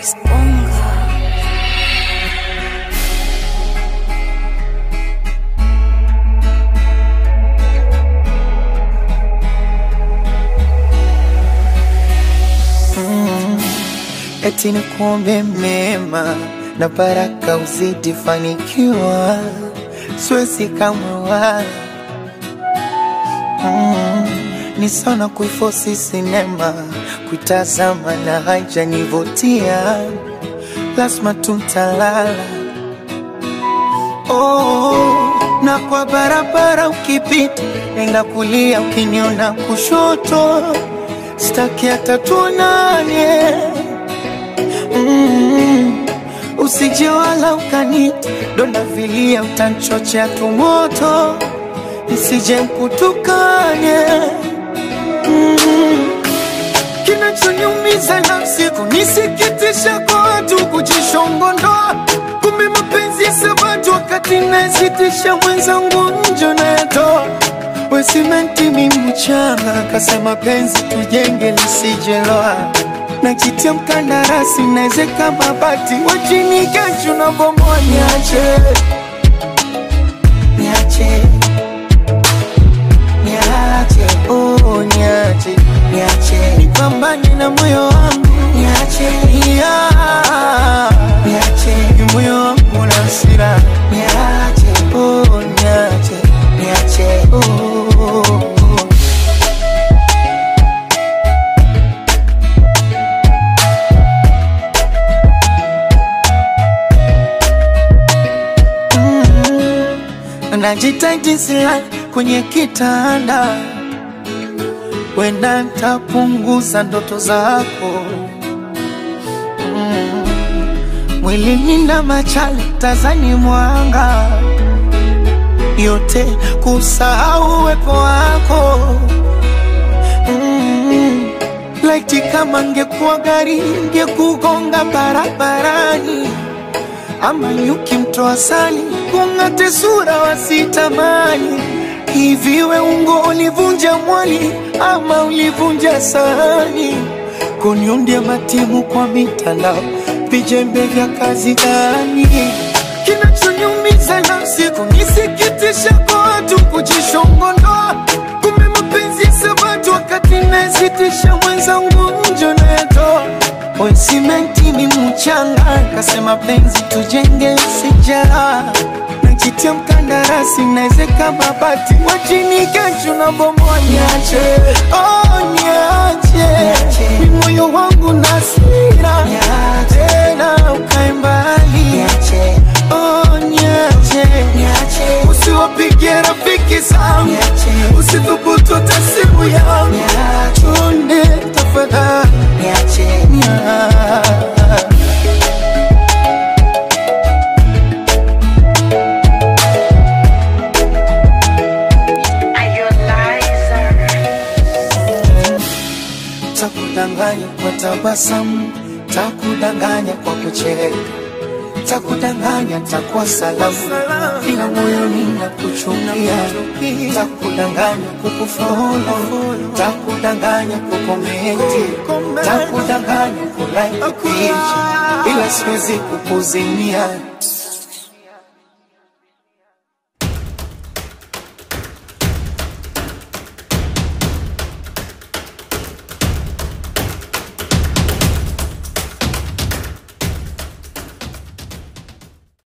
Exponga. eti ni kuombe mema na baraka uzidi fanikiwa, siwezi kama wala mm, ni sana kuifosi sinema kuitazama na haijanivutia, lazima tuntalala oh, na kwa barabara ukipita, nenda kulia, ukiniona kushoto, staki hata tuonane mm, usije wala ukanita donda vilia, utanchochea tumoto, nisije mkutukane mm, kinachoniumiza nafsi kunisikitisha kwa watu kujishongondoa, kumbe mapenzi ya sabatu wakati nasitisha mwenzangu njo nayatoa we simenti mi mchanga, kasema penzi tujenge lisijeloa najitia mkandarasi naezeka mabati wachini kesho na bomoa niache niache niache oh niache niache nipambane na moyo wangu niache yeah. niache ni moyo wangu na hasira niache oh niache niache oh, oh, oh. najitahidi silali kwenye kitanda, wenda ntapunguza ndoto zako mm. Mwilini na machale tazani mwanga yote kusahau uwepo wako mm. Laiti kama ngekuwa gari ngekugonga barabarani ama nyuki mtoa sali kung'ate sura wasitamani hivi we ungo ulivunja mwali ama ulivunja sahani kuniundia matimu kwa mitandao vijembe vya kazi gani kinachoniumiza nafsi kunisikitisha kwa watu kujishongondoa kumbe mapenzi sabatu wakati nasitisha mwenzangu njo nayatoa we simenti ni mchanga kasema penzi tujenge sijara najitia mkandarasi naezeka mabati wachini kesho na bomoa niache oh, niache ni moyo wangu na sira tena ukae mbali oh, niache usiwapigie rafiki zangu usithubutu hata simu yangu chonde tafadhali niache takudanganya kwa tabasamu, takudanganya kwa kucheka, takudanganya takuwa salamu, ila moyoni nakuchukia, takudanganya kukufolo, takudanganya kukomenti, takudanganya kulike picha, ila siwezi kukuzimia